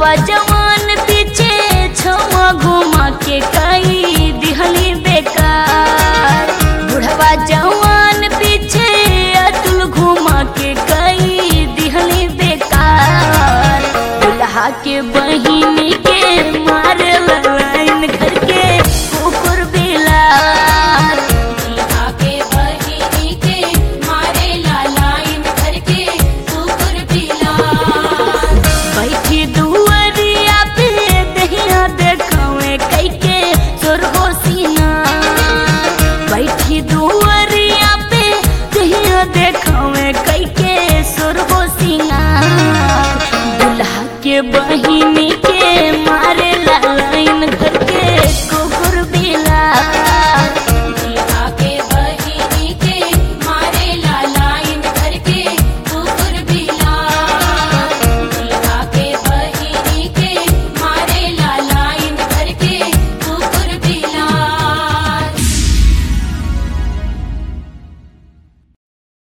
बुढ़वा जवान पीछे छवा घुमा के कई दिहली बेकार बुढ़वा जवान पीछे अतुल घुमा के कई दिहली बेकार दुल्हा के बहिनी के मारे लाइन घर के कुकुर बिलार दुल्हा के बहिनी के मारे लालाइन करके कुकुर बिलार बैठी दुआरिया पे दहिया देखावे कई के सुरहो सीना बैठी दुआरिया पे दहिया देखावे कई के सुरहो सीना दुल्हा के बहिनी के मारे लाइन घर